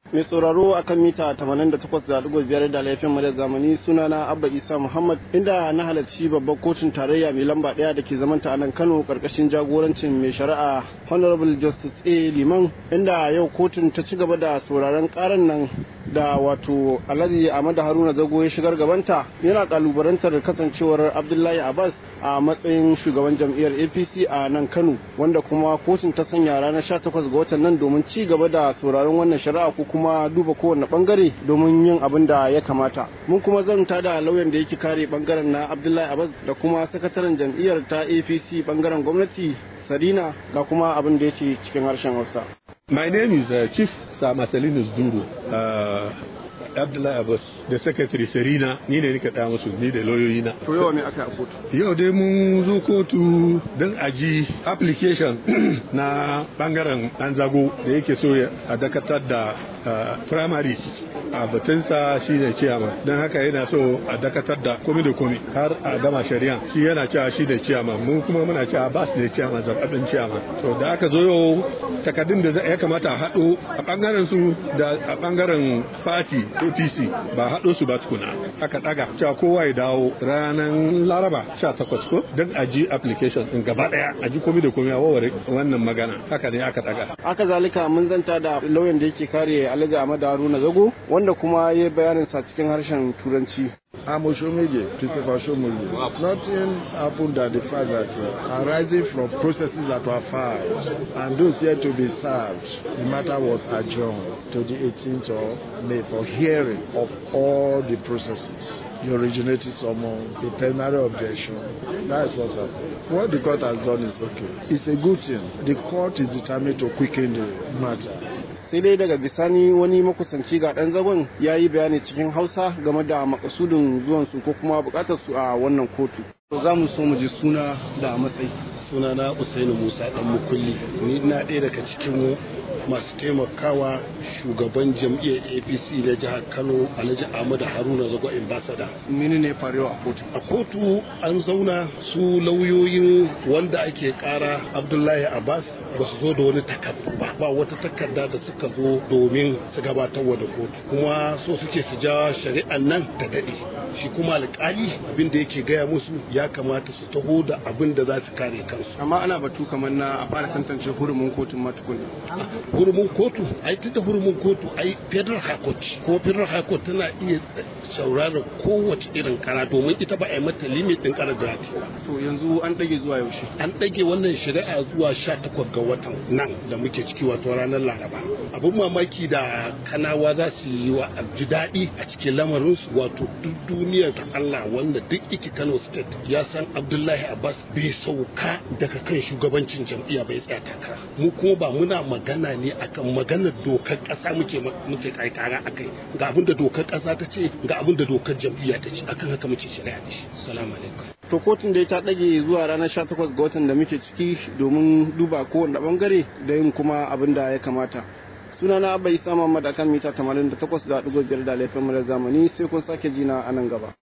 mai sauraro akan mita 88.5 da laifin madar zamani sunana abba isa muhammad inda na halarci babbar kotun tarayya mai lamba daya da ke zamanta a nan kano karkashin jagorancin mai shari'a honorable justice a liman inda yau kotun ta ci gaba da sauraron karan nan da wato alhaji ahmad haruna zago ya shigar gabanta yana kalubarantar kasancewar abdullahi abbas a matsayin shugaban jam'iyyar apc a nan kano wanda kuma kotun ta sanya ranar 18 ga watan nan domin ci gaba da sauraron wannan shari'a ko kuma duba kowane bangare domin yin abin da ya kamata mun kuma zanta da lauyan da yake kare bangaren na abdullahi abbas da kuma sakataren jam'iyyar ta apc bangaren gwamnati sarina ga kuma abin da ya ce cikin harshen hausa My name is uh, Chief Sir Marcelinus Duro. Uh, Abdullahi Abbas da Secretary Serina ni ne nika da musu ni da lauyoyina. to yau ne aka yi a kotu Yau dai mun zo kotu don aji application na bangaren ɗan zago da yake so a dakatar da uh, primaries a batunsa shi ne ciyama don haka yana so a dakatar da komi da komi har a gama shari'a shi yana cewa shi da ciyama mun kuma muna cewa ba su da ciyama zaɓaɓɓen ciyama so da aka zo yau takardun da ya kamata a haɗo a ɓangaren su da a ɓangaren party OTC ba haɗo su ba tukuna aka ɗaga cewa kowa ya dawo ranar laraba 18 ko don a ji application ɗin gaba ɗaya a ji komi da komi a waware wannan magana haka ne aka ɗaga haka zalika mun zanta da lauyan da yake kare alhaji ahmad haruna zago wanda kuma ya yi bayanin sa cikin harshen turanci I'm Oshomege, Christopher Oshomege. Nothing happened that the fact that uh, arising from processes that were filed and those yet to be served, the matter was adjourned to the 18th of May for hearing of all the processes. The originating summons, the plenary objection. That is what's happened. What the court has done is okay. It's a good thing. The court is determined to quicken the matter. sai dai daga bisani wani makusanci ga dan zagon ya yi bayani cikin hausa game da makasudin zuwansu ko kuma bukatar su a wannan kotu za mu so mu ji suna da matsayi sunana usainu musa dan mukulli ni na ɗaya daga cikin masu taimakawa shugaban jam'iyyar apc na jihar kano alhaji ahmadu haruna zago ambassador mini ne farewa a kotu a kotu an zauna su lauyoyin wanda ake kara abdullahi abbas ba su zo da wani takardu ba ba wata takarda da suka zo domin su gabatar wa da kotu kuma so suke su ja shari'an nan ta daɗe shi kuma alƙali abin da yake gaya musu ya kamata su taho da abin da za su kare kansu amma ana batu kamar na a fara tantance hurumin kotun matukun hurumin kotu ai tunda hurumin kotu ai federal high court ko federal high court tana iya sauraron kowace irin kara domin ita ba a yi mata limit din kara jihati ba to yanzu an ɗage zuwa yaushe an ɗage wannan shari'a zuwa 18 ga watan nan da muke ciki wato ranar laraba abin mamaki da kanawa za su yi wa ji daɗi a cikin lamarinsu wato duk duniyar ta Allah wanda duk iki Kano state ya san Abdullahi Abbas bai sauka daga kan shugabancin jam'iyya bai tsaya takara mu kuma ba muna magana ne akan maganar dokar ƙasa muke muke kai kara akai ga abin da dokar ƙasa ta ce ga abin da dokar jam'iyya ta ce akan haka muke shari'a da shi assalamu alaikum to kotun dai ta ɗage zuwa ranar 18 ga watan da muke ciki domin duba kowane bangare da yin kuma abin da ya kamata sunana abba isa muhammad akan mita 88.5 da laifin mu da zamani sai kun sake jina a nan gaba